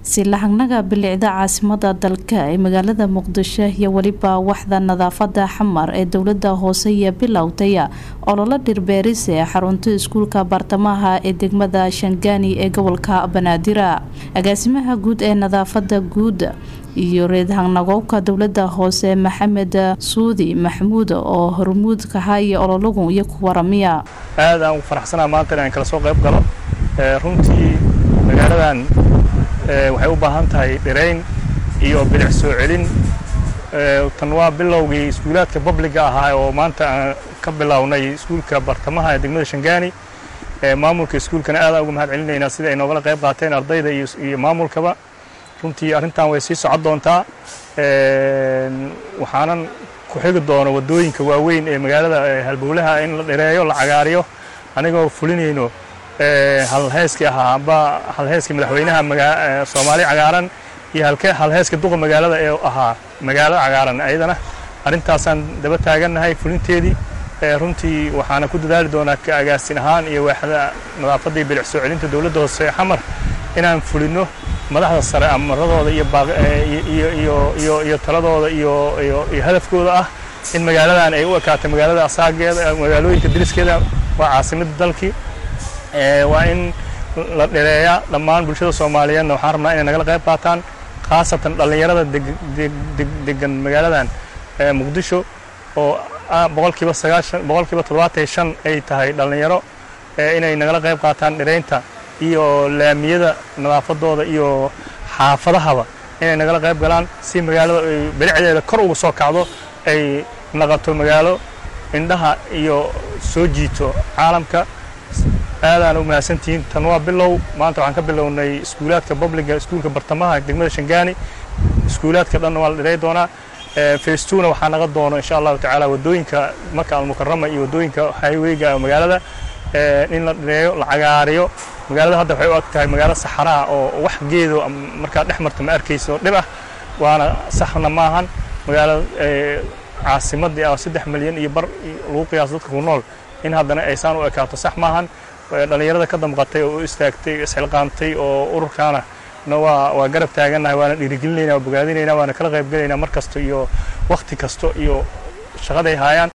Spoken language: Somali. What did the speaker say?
silahagnaga bilicda caasimada dalka ee magaalada muqdisho iyo weliba waxda nadaafada xamar ee dowlada hoose iyo bilowtaya ololo dhirbeeris ee xarunta iskuulka baartamaha ee degmada shangaani ee gobolka banaadira agaasimaha guud ee nadaafada guud iyo reedhanagowka dowlada hoose maxamed suudi maxamuud oo hormuud kahaya ololagu iyo ku waramiya aad aan ugu faraxsanaa maanta inaan kala soo qayb galo runtii magaaladan waxay u baahan tahay dhirayn iyo bilic soo celin tan waa bilowgii iskuulaadka babliga ahaa oo maanta aan ka bilownay iskuulka bartamaha ee degmada shangaani maamulka iskuulkana aad aan uga mahad celinaynaa sida ay noogala qayb qaateen ardayda iyo maamulkaba runtii arrintan way sii socon doontaa waxaanan ku xigi doono waddooyinka waaweyn ee magaalada halbowlaha in la dhireeyo la cagaariyo anigoo fulinayno halheeskii ahaa amba halheeskii madaxweynaha soomaali cagaaran iyo halheeska duqa magaalada ee ahaa magaalo cagaaran ayadana arrintaasaan daba taagannahay fulinteedii runtii waxaana ku dadaali doonaa ka agaasin ahaan iyo waaxda nadaafadda iyo bilic soo celinta dowladda hoose xamar inaan fulinno madaxda sare amaradooda iyo iyo taladooda iyo hadafkooda ah in magaaladan ay u ekaatay magaalada asaageeda magaalooyinka diriskeeda waa caasimadda dalkii waa in la dhireeyaa dhammaan bulshada soomaaliyeedna waxaan rabnaa inay nagala qayb qaataan khaasatan dhallinyarada degan magaaladan muqdisho oo boqolkiiba sagaashan boqolkiiba toddobaatan shan ay tahay dhallinyaro inay nagala qayb qaataan dhireynta iyo laamiyada nadaafadooda iyo xaafadahaba inay nagala qayb galaan si magaalada ay bilicdeeda kor uga soo kacdo ay naqato magaalo indhaha iyo soo jiito caalamka aadaan u mahadsantihiin tan waa bilow maanta waxaan ka bilownay iskuulaadka babliga iskuulka bartamaha degmada shangaani iskuulaadka dhanna waa la dhirey doonaa facetuna waxaa naga doono insha allahu tacaala waddooyinka maka almukarama iyo waddooyinka highwayga magaalada in la dhireeyo la cagaariyo magaalada hadda waxay u ag tahay magaalo saxaraha oo wax geedo markaa dhex marta ma arkayso dhib ah waana saxna maahan magaalo caasimadii ah saddex milyan iyo bar lagu qiyaaso dadka ku nool in haddana aysaan u ekaato sax maahan dhallinyarada ka damqatay oo u istaagtay isxilqaantay oo ururkaana na waa waa garab taagannahay waana dhiirigelinayna waa bogaadinayna waana kala qayb gelaynaa mar kasta iyo wakhti kasta iyo shaqaday haayaan